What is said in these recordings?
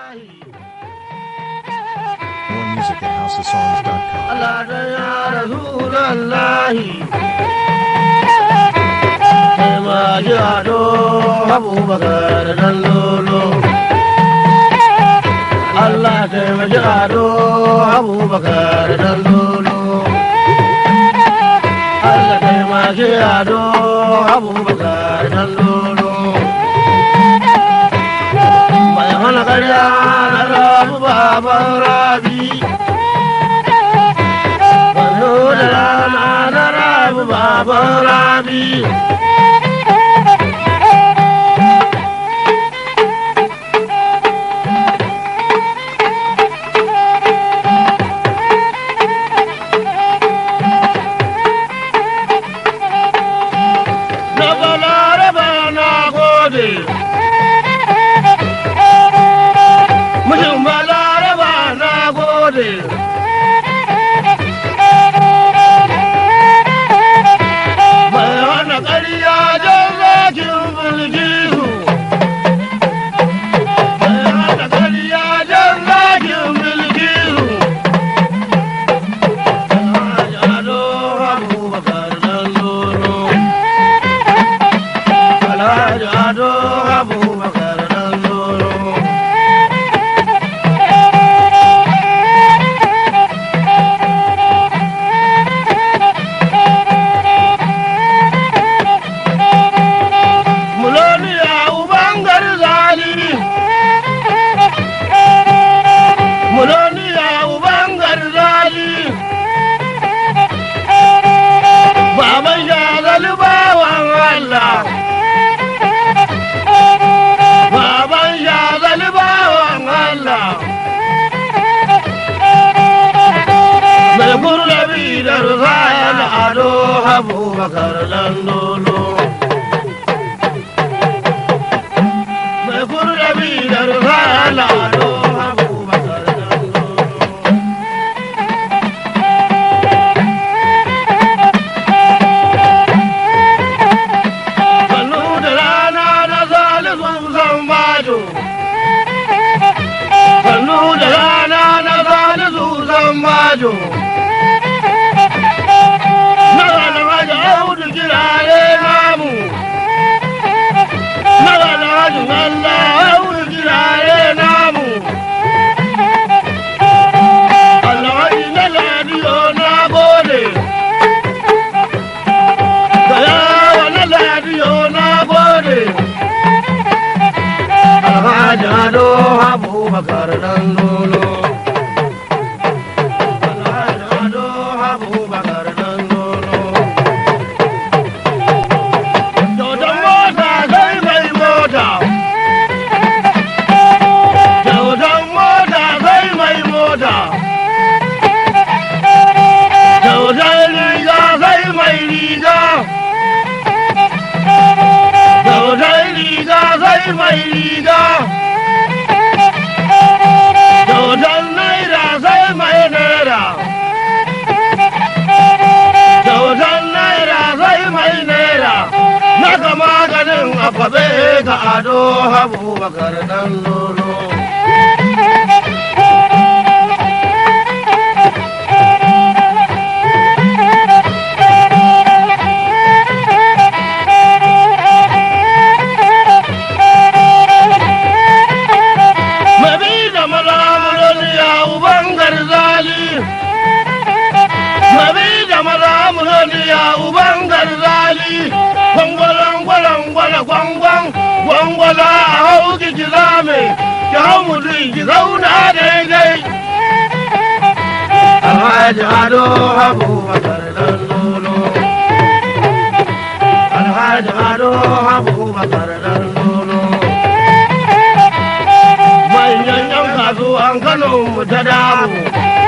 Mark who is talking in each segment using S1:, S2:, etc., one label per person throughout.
S1: More music at houseofsongs.com.
S2: Allah da ya Rasulallahi. Sai ma ji ado Abubakar dan lolo. Allah sai ma ji ado Abubakar dan lolo. Allah sai ma ji ado Abubakar dan lolo. Mai hana karya na rabu baban rabi. Kwallo da rana na rabu baban rabi. Na balaraba na gode. Mijin balaraba na gode. Mai hana ƙarya jan zakin bilgisu. Mai hana ƙarya jan zakin bilgisu. Alhaji Ado Abubakar dan Lolo. Alhaji Ado Abubakar dan Lolo. Muloniya ubangar zali. Muloniya ubangar zali. Baban shagali bawan Allah. Baban shagali bawan Allah. Mai kurlabi da rufayar ado abubakar landolo. Mai kurlabi da rufayar ado abubakar landolo. Sannu da rana na zalisun san bajo. Sannu da rana na zalisun san bajo. Na wani waje audu kirare namu. Na wani waje Allah audu kirare namu. Allah waje na ladiyo na gode. Da yawa na ladiyo na gode. Alhaji Ado Abubakar dan lolo. Alhaji Ado Abubakar dan lolo. Dodon mota sai mai mota. Dodon mota sai mai mota. Dodon riga sai mai riga. Dodon riga sai mai riga. Dodon naira sai mai naira. Dodon naira sai mai naira. Naka maganin akwabe ga ado abubakar dan lolo. Mabi da malamulon ya uban garzali. Mabi da malamulon ya uban garzali. Gwangwalan gwalan gwala gwangwan. Gwangwala a hau ki ki zame. Ki hau mutum ki zauna daidai. Alhaji Ado Abubakar dan lolo. Alhaji Ado Abubakar dan lolo. manyan yan kasuwan Kano mu ta damu.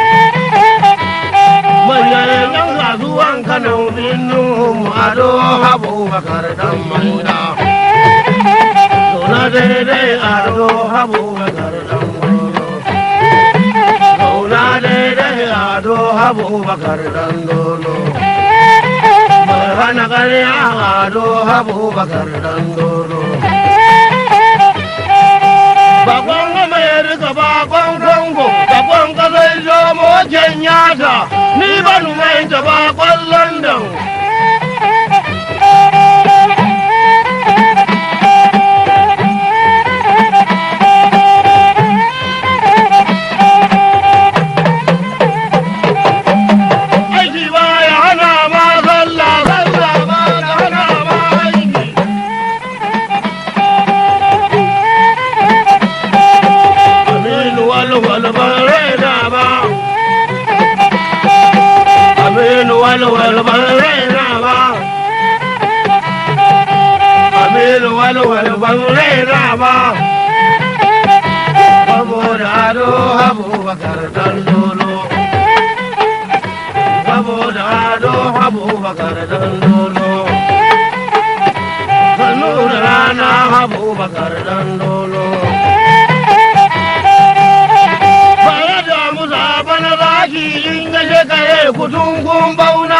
S2: Manyan yan kasuwan Kano binu mu ado Abubakar dan maina. Zauna daidai ado Abubakar dan dolo. Zauna daidai ado Abubakar dan dolo. Mai hana ƙarya ado Abubakar dan dolo. Bakon Amerika mota ni ban mai ta ba kwallon nan aiki ba ya hana ma sallah sallah ba ya hana ma aiki aminu walwal ban raina ba aminu walwal ban raina ba aminu walwal ban raina ba saboda ado abubakar dan dolo saboda ado abubakar dan dolo sannu da rana abubakar dan dolo Bare da musa bana zaki in ya shekare kutun kun bauna.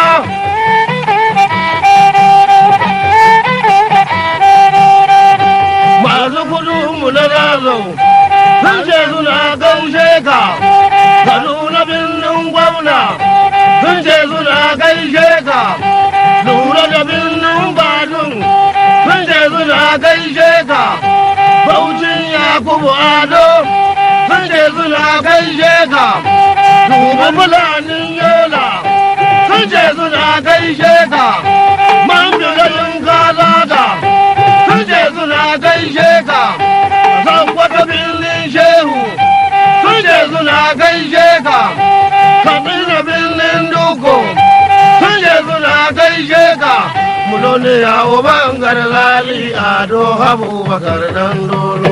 S2: Masu kudinmu na zazo sun ce suna gaushe ka, Kaduna birnin gwamna sun ce suna gaishe ka, lura da birnin badun sun ce suna gaishe ka, Baucin Yakubu Ado sun ce suna gaishe ka, duba fulanin yola sun ce suna gaishe ka, man bilalin kazata sun ce suna gaishe ka, san wata birnin shehu sun ce suna gaishe ka, kabila birnin duko sun ce suna gaishe ka, mulone yawo bangar lali ado abubakar dan dolo.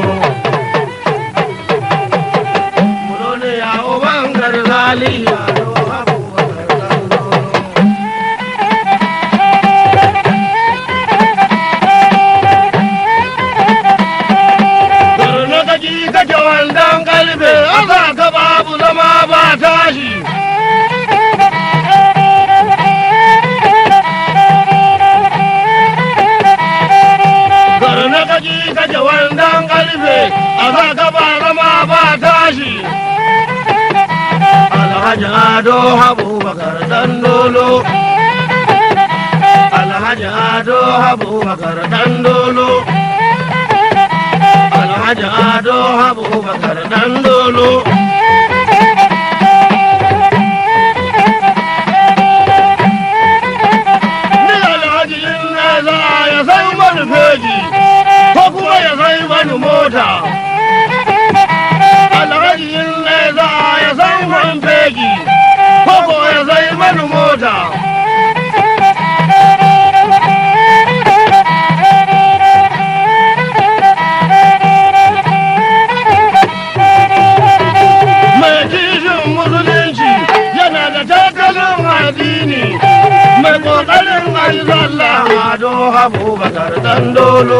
S2: Mulone yawo bangar lali ado abubakar dan dolo. Garna kaji kake wandan kalbe, asa ka babu zama ba tashi. Garna kaji kake wandan kalbe, asa ka ba zama ba tashi. Alhaji Ado Abubakar dan dolo. Alhaji Ado Abubakar dan dolo. Alhaji Ado Abubakar dan dolo. Ni Alhaji in na za ya sai mani feji, ko kuma ya sai mani mota. Alhaji in na za ya sai mani feji, ko ko ya sai mani mota. mai kishin musulunci yana da takalin addini mai kokarin ayi sallah ado abubakar dan dolo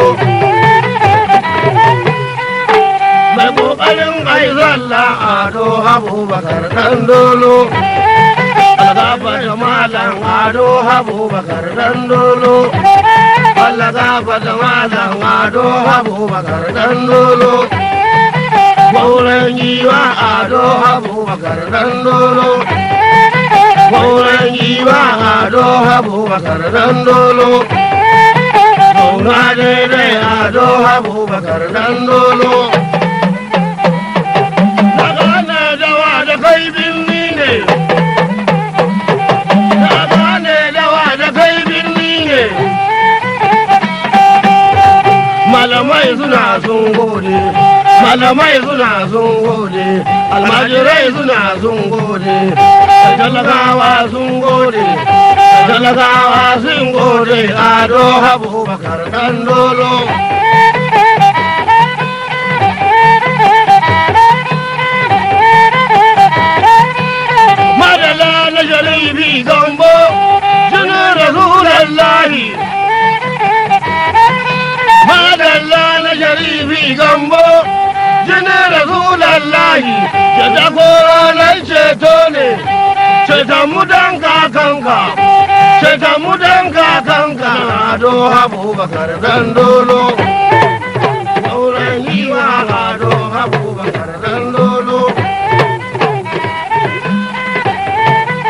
S2: mai kokarin ayi sallah ado abubakar dan dolo algaba da malam ado abubakar dan dolo Allah gaba da malam ado abubakar dan dolo Maulan yiwa ado abubakar dan dolo. Maulan yiwa ado abubakar dan dolo. Maula daidai ado abubakar dan dolo. Daga ana dawa da kai binni ne. Daga ana dawa da kai binni ne. Malamai suna sun gode. malamai suna sun gode almajirai suna sun gode talakawa sun gode talakawa sun gode ado abubakar dan dolo madala na sharifi gambo jinin rasulallahi madalla na sharifi gambo jinin rasulallahi ya dako ranar ceto ne ceton mu dan kakanka ceton mu dan kakanka ado abubakar dan dolo auren yiwa ado abubakar dan dolo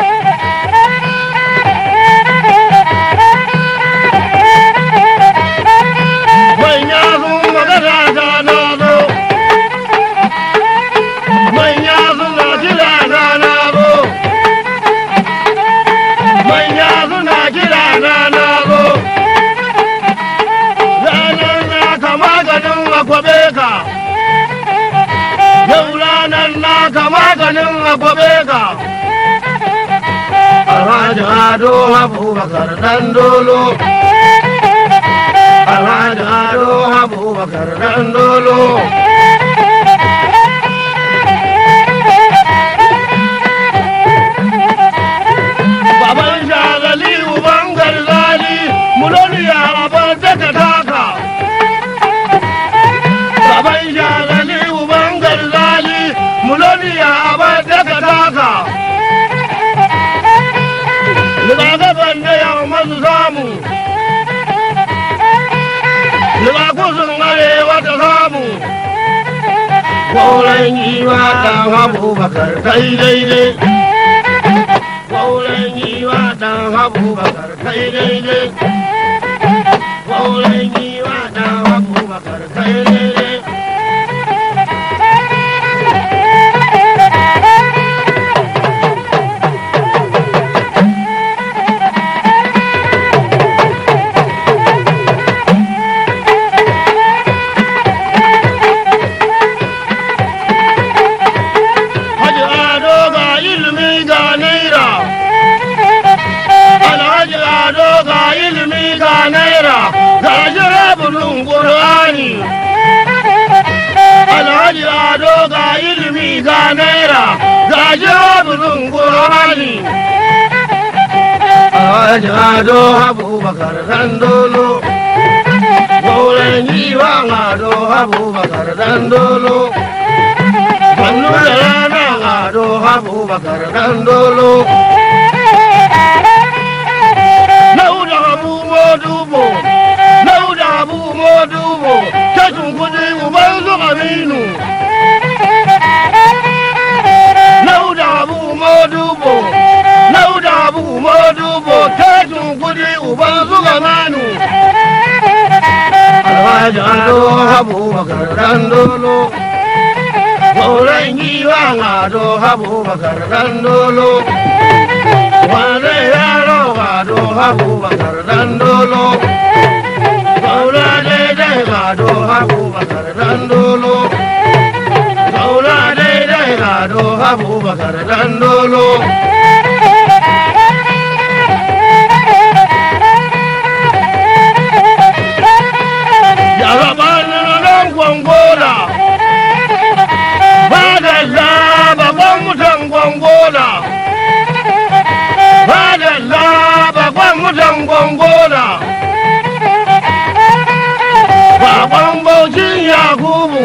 S2: akwabe ka. Alhaji Ado Abubakar dan dolo. Alhaji Ado Abubakar dan dolo. Baban shagali uban garzali muloniya abar daga taka. Baban shagali uban garzali muloniya abar daga taka. Rigakafin da yau masu samu. Rigakufin arewa ta samu. Kwauren yiwa ɗan abubakar kai daidai. Kwauren yiwa ɗan abubakar kai daidai. Kwauren yiwa ɗan abubakar kai daidai. Haji Ado ga ilimi ga naira. Alhaji Ado ga ilimi ga naira. Ga jirabulun Qur'ani. Alhaji Ado ga ilimi ga naira. Ga jirabulun Qur'ani. Alhaji Ado Abubakar Dandolo. Gauren yiwa Ado Abubakar Dandolo. Sannu da rana Ado Abubakar Dandolo. Lauda Abu Modubo, Lauda Abu Modubo, tashin kudi uban su Aminu. Lauda Abu Modubo, Lauda Abu Modubo, tashin kudi uban su Gamanu. Alhaji Ado Abubakar Dandolo. Gauran yiwa Ado Abubakar Dandolo. Wane yaro Ado Abubakar Dandolo. Gaura daidai Ado Abubakar Dandolo. Gaura daidai Ado Abubakar Dandolo. Ya zaba nan gwangola. Madalla babban mutan gwangola. Madalla babban mutan gwangola. Baban Bauchin Yakubu.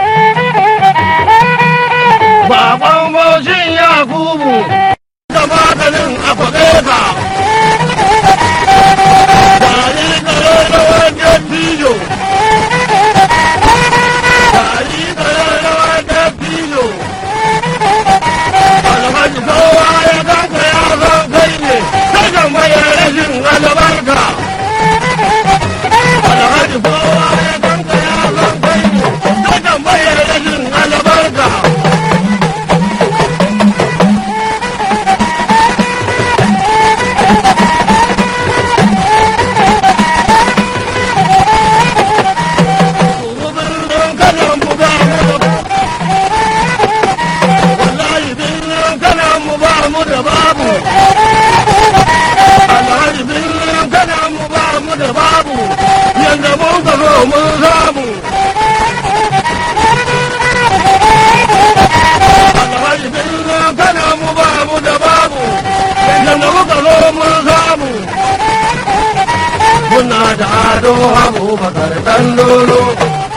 S2: Baban Bauchin Yakubu. Da maganin akwabe ka. Dari kare da wajen tijo. Dari kare da wajen tijo. Alhaji kowa ya kanka ya san kai ne. Ta tambayar rashin albarka. Alhaji kowa ya kanka ya san kai ne. Ta tambayar rashin albarka. Birnin kanan buga mu wallahi birnin kanan mu ba mu da babu alhaji birnin kanan mu ba mu da babu yanda mun ka zo mun samu alhaji birnin kanan mu ba mu da babu yanda muka zo mun samu muna da ado abubakar dan dolo